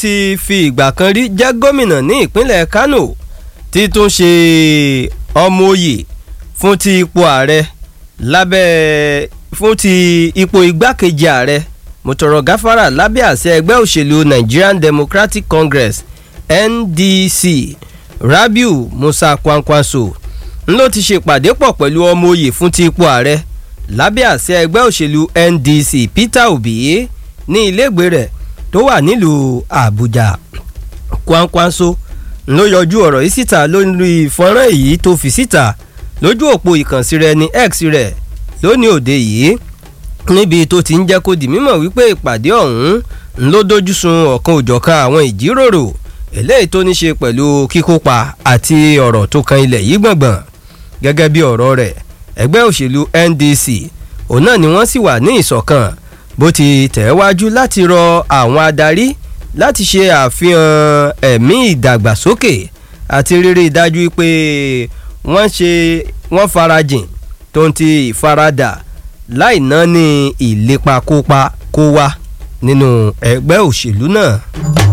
ti fi ìgbà kan rí jẹ́ gómìnà ní ìpínlẹ̀ Kano tí tún ṣe ọmọ oyè fún ti ipò ààrẹ lábẹ́ fún ti ipò igbákejì ààrẹ mọ̀tọ̀rọ̀ gáfárà lábẹ́ àṣẹ ẹgbẹ́ òṣèlú Nigerian Democratic Congress NDC Rabiu Musa Kwankwaso ló ti ṣèpàdé pọ̀ pẹ̀lú ọmọ oyè fún ti ipò ààrẹ lábẹ́ àṣẹ ẹgbẹ́ òṣèlú NDC Peter Obi ní ilégbè rẹ̀ tó wà nílùú Àbújá Kwankwaso ló yọjú ọ̀rọ̀ yìí síta lórí fọ́nrán èyí tó fi síta lójú òpó ìkànsí rẹ̀ ní X rẹ̀ lónìí òde yìí níbi tó ti ń jẹ́ kó di mímọ̀ wípé ìpàdé ọ̀hún ló dojú sun ọ̀kan òjọ̀kan àwọn ìjíròrò eléyìí tó ní ṣe pẹ̀lú kíkópa àti ọ̀rọ̀ tó kan ilẹ̀ yìí gbọ̀ngbọ̀n gẹ́gẹ́ bí ọ̀rọ̀ rẹ̀ ẹgbẹ́ òṣèlú NDC òun náà ni wọ́n sì wà ní ìṣọ̀kan bó ti tẹ̀wájú láti rọ àwọn adarí láti ṣe àfihàn ẹ̀mí ìdàgbàsókè àti rírí dájú pé wọ́n ṣe wọ́n farajìn tó ń ti ìfaradà láì náà ní ìlépa kópa kó wá nínú ẹgbẹ́ òṣèlú náà.